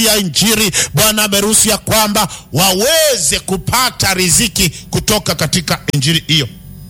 kutangazia Injili. Bwana ameruhusu ya kwamba waweze kupata riziki kutoka katika Injili hiyo.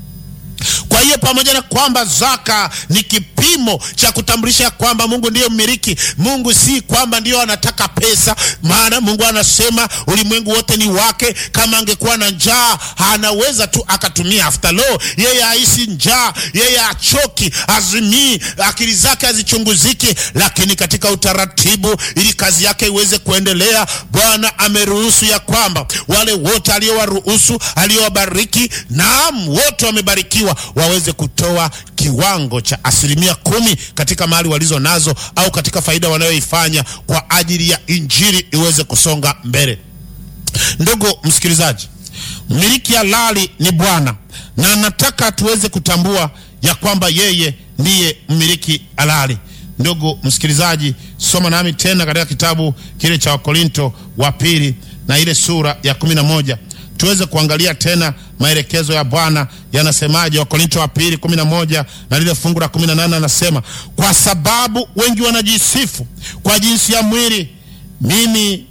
Kwa hiyo pamoja na kwamba zaka ni kipimo cha kutambulisha kwamba Mungu ndiyo mmiliki, Mungu si kwamba ndiyo anataka pesa, maana Mungu anasema ulimwengu wote ni wake. Kama angekuwa na njaa anaweza tu akatumia. After all, yeye haisi njaa, yeye achoki, azimii, akili zake hazichunguziki, lakini katika utaratibu, ili kazi yake iweze kuendelea, Bwana ameruhusu ya kwamba wale wote aliowaruhusu, aliowabariki, naam, wote wamebarikiwa waweze kutoa kiwango cha asilimia kumi katika mali walizo nazo au katika faida wanayoifanya kwa ajili ya injili iweze kusonga mbele. Ndugu msikilizaji, mmiliki halali ni Bwana na nataka tuweze kutambua ya kwamba yeye ndiye mmiliki halali. Ndugu msikilizaji, soma nami tena katika kitabu kile cha Wakorinto wa pili na ile sura ya kumi na moja tuweze kuangalia tena maelekezo ya Bwana yanasemaje. Wakorinto wa pili kumi na moja na lile fungu la kumi na nane anasema, kwa sababu wengi wanajisifu kwa jinsi ya mwili, mimi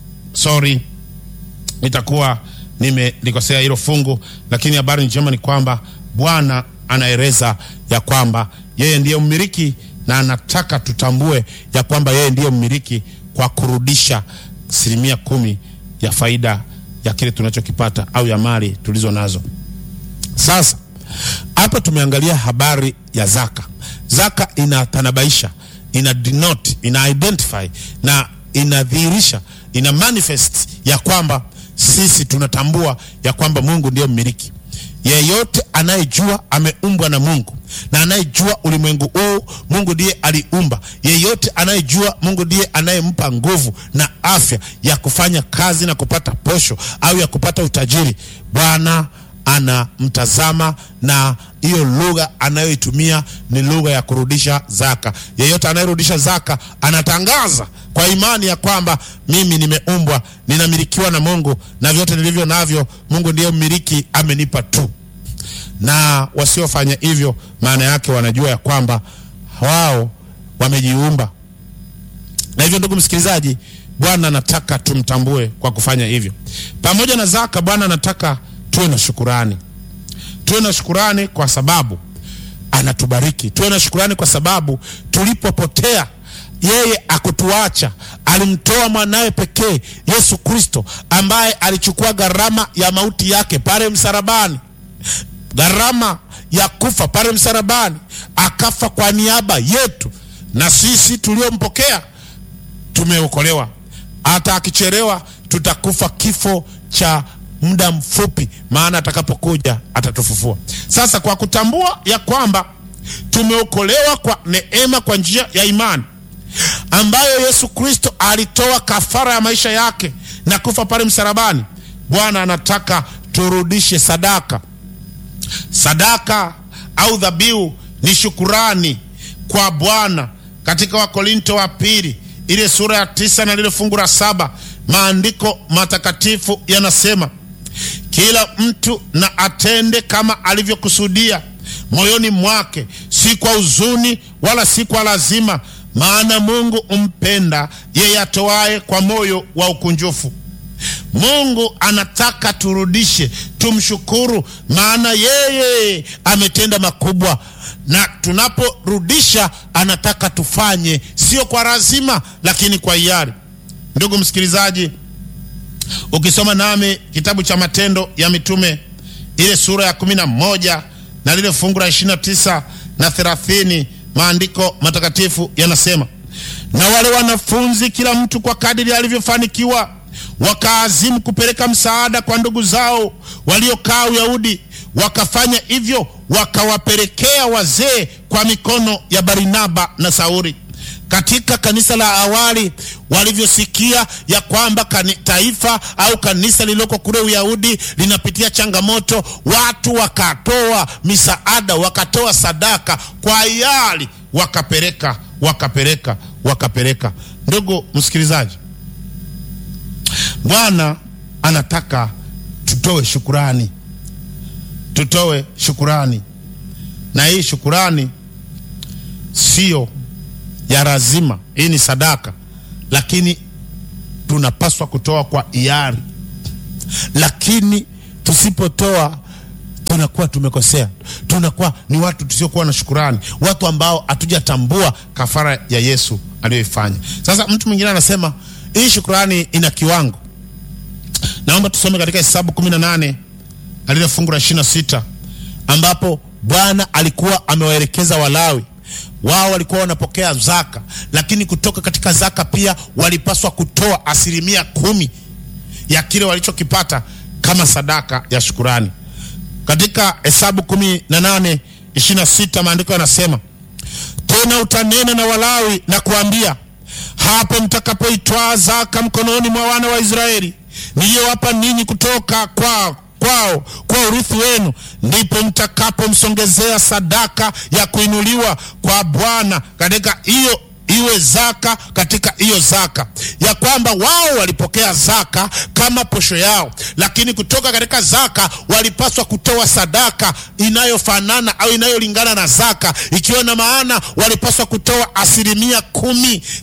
sorry, nitakuwa nimelikosea hilo fungu, lakini habari njema ni kwamba Bwana anaeleza ya kwamba yeye ndiye mmiliki na anataka tutambue ya kwamba yeye ndiye mmiliki kwa kurudisha asilimia kumi ya faida ya kile tunachokipata au ya mali tulizo nazo. Sasa hapa tumeangalia habari ya zaka. Zaka inatanabaisha, ina denote, ina identify na inadhihirisha, ina manifest ya kwamba sisi tunatambua ya kwamba Mungu ndiyo mmiliki. Yeyote anayejua ameumbwa na Mungu na anayejua ulimwengu huu Mungu ndiye aliumba. Yeyote anayejua Mungu ndiye anayempa nguvu na afya ya kufanya kazi na kupata posho au ya kupata utajiri. Bwana anamtazama na hiyo lugha anayoitumia ni lugha ya kurudisha zaka. Yeyote anayerudisha zaka anatangaza kwa imani ya kwamba mimi nimeumbwa, ninamilikiwa na Mungu na vyote nilivyo navyo Mungu ndiye mmiliki, amenipa tu na wasiofanya hivyo, maana yake wanajua ya kwamba wao wamejiumba. Na hivyo, ndugu msikilizaji, Bwana anataka tumtambue kwa kufanya hivyo. Pamoja na zaka, Bwana anataka tuwe na shukurani, tuwe na shukurani kwa sababu anatubariki, tuwe na shukurani kwa sababu tulipopotea yeye akutuacha, alimtoa mwanawe pekee Yesu Kristo, ambaye alichukua gharama ya mauti yake pale msalabani gharama ya kufa pale msalabani, akafa kwa niaba yetu, na sisi tuliompokea tumeokolewa. Hata akichelewa, tutakufa kifo cha muda mfupi, maana atakapokuja atatufufua. Sasa kwa kutambua ya kwamba tumeokolewa kwa neema kwa njia ya imani ambayo Yesu Kristo alitoa kafara ya maisha yake na kufa pale msalabani, Bwana anataka turudishe sadaka sadaka au dhabihu ni shukurani kwa Bwana. Katika Wakorinto wa pili ile sura ya tisa na lile fungu la saba maandiko matakatifu yanasema, kila mtu na atende kama alivyokusudia moyoni mwake, si kwa huzuni wala si kwa lazima, maana Mungu umpenda yeye atoaye kwa moyo wa ukunjufu. Mungu anataka turudishe, tumshukuru, maana yeye ametenda makubwa, na tunaporudisha anataka tufanye sio kwa lazima, lakini kwa hiari. Ndugu msikilizaji, ukisoma nami kitabu cha Matendo ya Mitume ile sura ya kumi na moja na lile fungu la ishirini na tisa na thelathini maandiko matakatifu yanasema, na wale wanafunzi kila mtu kwa kadiri alivyofanikiwa wakaazimu kupeleka msaada kwa ndugu zao waliokaa Uyahudi. Wakafanya hivyo, wakawapelekea wazee kwa mikono ya Barnaba na Sauli. Katika kanisa la awali walivyosikia ya kwamba taifa au kanisa lililoko kule Uyahudi linapitia changamoto, watu wakatoa misaada, wakatoa sadaka kwa hiari, wakapeleka wakapeleka wakapeleka. Ndugu msikilizaji, Bwana anataka tutoe shukurani, tutoe shukurani, na hii shukurani sio ya lazima. Hii ni sadaka, lakini tunapaswa kutoa kwa hiari, lakini tusipotoa tunakuwa tumekosea, tunakuwa ni watu tusiokuwa na shukurani, watu ambao hatujatambua kafara ya Yesu aliyoifanya. Sasa mtu mwingine anasema hii shukurani ina kiwango. Naomba tusome katika Hesabu 18 na lile fungu la 26 ambapo Bwana alikuwa amewaelekeza Walawi wao walikuwa wanapokea zaka, lakini kutoka katika zaka pia walipaswa kutoa asilimia kumi ya kile walichokipata kama sadaka ya shukurani. Katika Hesabu kumi na nane ishirini na sita maandiko yanasema tena, utanena na Walawi na kuambia, hapo mtakapoitwaa zaka mkononi mwa wana wa Israeli niliyowapa ninyi kutoka kwao kwao kwa urithi wenu, ndipo mtakapomsongezea sadaka ya kuinuliwa kwa Bwana katika hiyo iwe zaka katika hiyo zaka, ya kwamba wao walipokea zaka kama posho yao, lakini kutoka katika zaka walipaswa kutoa sadaka inayofanana au inayolingana na zaka, ikiwa na maana walipaswa kutoa asilimia kumi